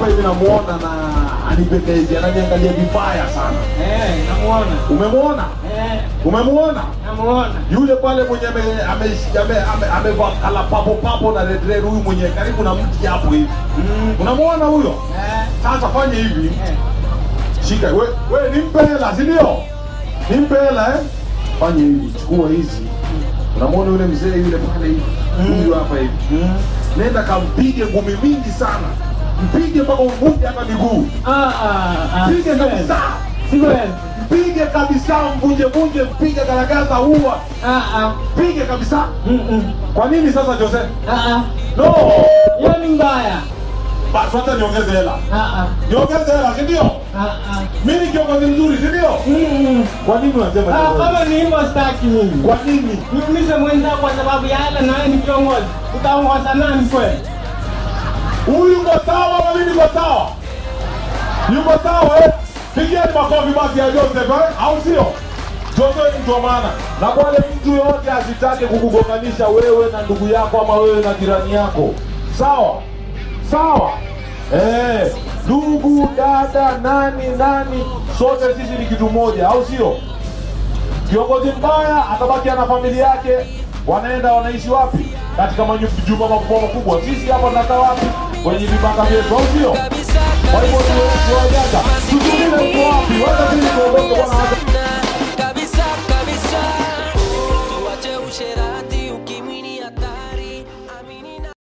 hivi namuona na anipendezi, ananiangalia vibaya sana. Eh, namuona. Umemwona? Eh, Umemwona? namuona. Yule pale mwenye amevaa ame, ame, ame, amevaa kala papo papo na red red, huyu mwenye karibu na mti hapo hivi. Mm. Unamwona huyo? Eh, Sasa fanya hivi, eh. shika we, we nimpe hela, si ndio? Nimpe hela eh? Fanya hivi, chukua hizi. Unamwona yule mzee yule pale hivi, huyu hapa hivi. Mm. Nenda kampige ngumi mingi sana, mpige mpaka uvunje hata miguu, Ah, ah, ah. mpige siwezi. kabisa, Siwezi. mpige kabisa, mvunje vunje, mpige garagaza, ua, Ah, ah. mpige kabisa. Mm, mm. Kwa nini sasa Jose? Ah, ah. No, Hiyo ni mbaya. basi wacha niongeze hela, Ah, ah. niongeze hela, si ndio? Ah, ah. Mimi ni kiongozi mzuri, si ndio? Mm, mm. Kwa nini unasema Ah, hivyo? kama ni hivyo sitaki mimi. Kwa nini? Niulize mwenzako kwa sababu ya hela na wewe ni kiongozi. Utaongoza nani kweli? Huyu yuko sawa na mimi niko sawa, yuko sawa eh? Pigieni makofi basi ya Joseph eh? au sio? Joseph ni mtu wa maana, na wale mtu yoyote asitake kukugonganisha wewe na ndugu yako ama wewe na jirani yako, sawa sawa. Eh, ndugu dada, nani nani, sote sisi ni kitu moja, au sio? Kiongozi mbaya atabaki na familia yake, wanaenda wanaishi wapi? Katika majumba makubwa makubwa. Sisi hapa tunakaa wapi? Kwenye vibanda vyetu, au sio? Kwa hivyo tuwajaga, tutumile uko wapi? Wacha sisi tuondoke bwana.